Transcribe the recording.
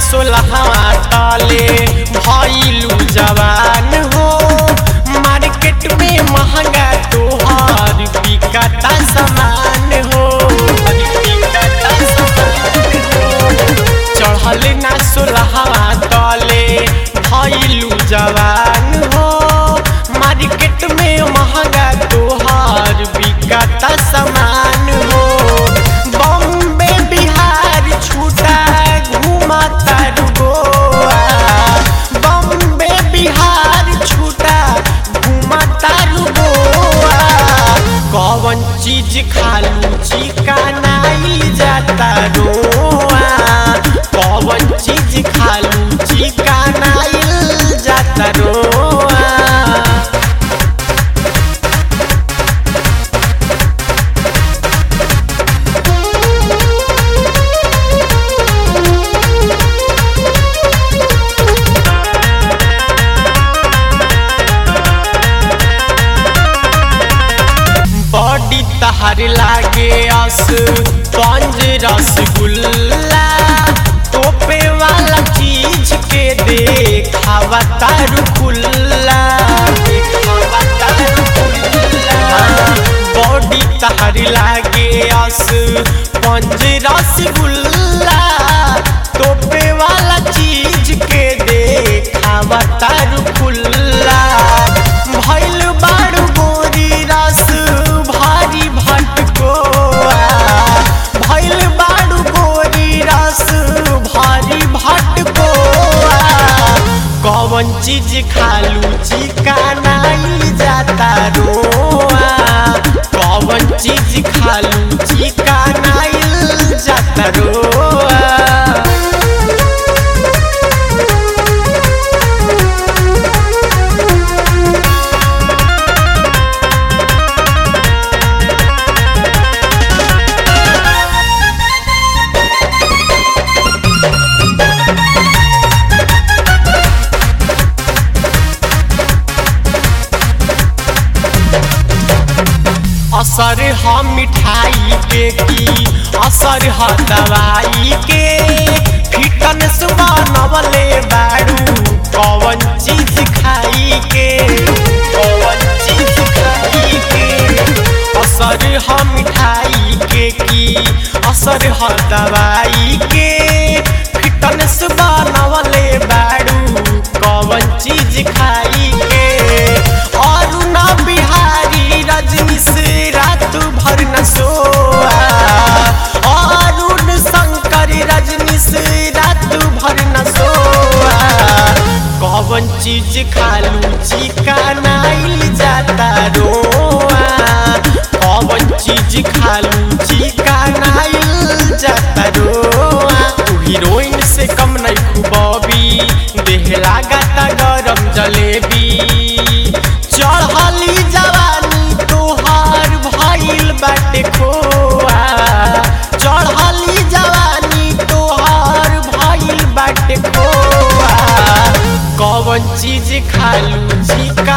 सोलहवा ताले भइलू जवान हो मार्केट में महंगा तोहार बिकता सामान हो बिकता सामान हो। चढ़ल ना सोलहवा ताले भइलू जवान हो मार्केट में महंगा तोहार बिकता सामान हो बॉम्बे बिहार छूटा घूमता गोवा बॉम्बे बिहार छूटा घूमता गोवा कौन चीज खालू चिकनाई जाता रोआ कौन चीज खालू चिकनाई जाता रोआ बॉडी तहर लागे अस पंज रसगुल्ला टोपे वाला चीज के देखावा तारू खुल्ला देखावा तारू खुल्ला बॉडी तहर लागे अस पंज रसगुल्ला टोपे वाला चीज के देखावा तारू खुल्ला भइल बारू गोरी रस भारी भटकोआ भइल बारू गोरी रस भारी भटकोआ कौन चीज खालू चिकनाई जाता रोआ कौन चीज खालू चिकनाई जाता रोआ असर ह मिठाई के की असर ह दवाई के फिटनेस बनवले बारू कौन चीज खाई के कौन चीज खाई के असर ह मिठाई के की असर ह दवाई के फिटनेस बनवले बारू कौन चीज खाई के और ना बिहारी रजनी से रात भर न सोआ अरुण शंकर रजनी से रात भर न सोआ कौन चीज खालू चिकनाइल जाता रोआ कौन चीज खालू चिकनाइल जाता रोआ तू हीरोइन से कम नहीं खूबी देह लागता गरम जलेबी चढ़ली जवानी तोहार भइल बाटे खोआ चढ़ली जवानी तोहार भइल बाटे खोआ कौन चीज खालू चिका